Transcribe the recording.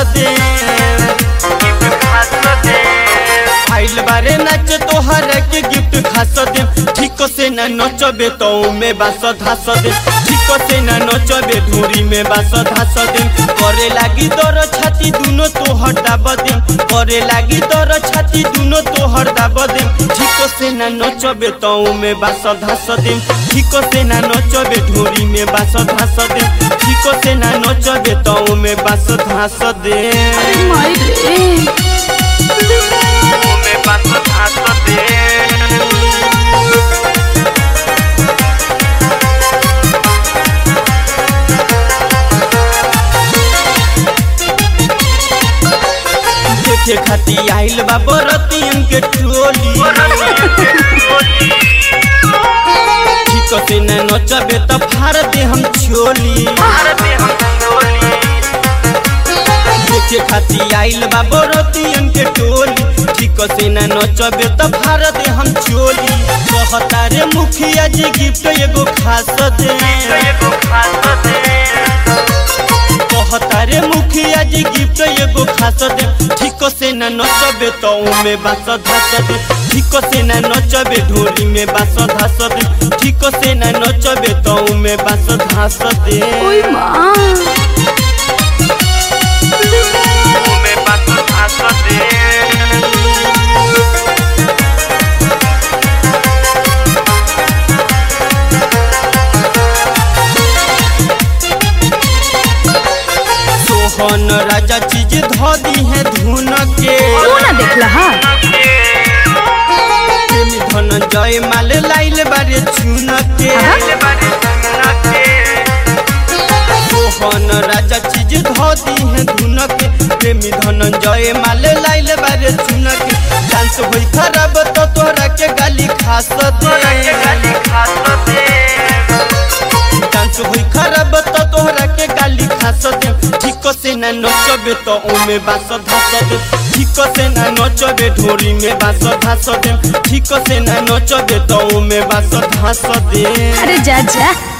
दे आइल बारे नाच तोहर के गिफ्ट खास दे ठीक से ना नचबे तो में बास धास दे ठीक से ना नचबे धूरी में बास धास दे करे लागी दर छाती दुनो तो हटाब दे करे लागी दर छाती दुनो तो हटाब दे ठीक से ना नचबे तो में बास धास दे ठीक से ना नचबे धूरी में बास धास दे ठीक से ना नचबे तो में बास धास दे अरे माई रे में बास धास दे देखे खाती आइल बा बरतियन के टोली ठीक से न नचबे त फाड़ दे हम छोली देखे खाती आइल बा बरतियन के टोली ठीक से न नचबे त फाड़ दे हम छोली कहता रे मुखिया जी गिफ्ट एगो खास दे कहता रे मुखिया जी गिफ्ट एगो खास दे ठीक से न नचबे तो में बास धास दे ठीक से न नचबे ढोली में बास धास दे ठीक से न नचबे तो में बास धास दे ओई माँ में बास धास दे सोहन राजा चीज धो दी है धुन के तू ना देखला हा प्रेमी धनंजय माल लाइल बारे चुन के सोहन राजा चीज धोती है धुन के प्रेमी धनंजय माल लाइल बारे चुन के डांस होई खराब तो तोरा के गाली खास दे डांस होई खराब तो तोहरा के गाली खास दे ठीक से ना नचबे तो ओमे बास धास दे ठीक से ना नचबे ढोरी में बास धास दे ठीक से ना नचबे तो ओमे बास धास दे अरे जा जा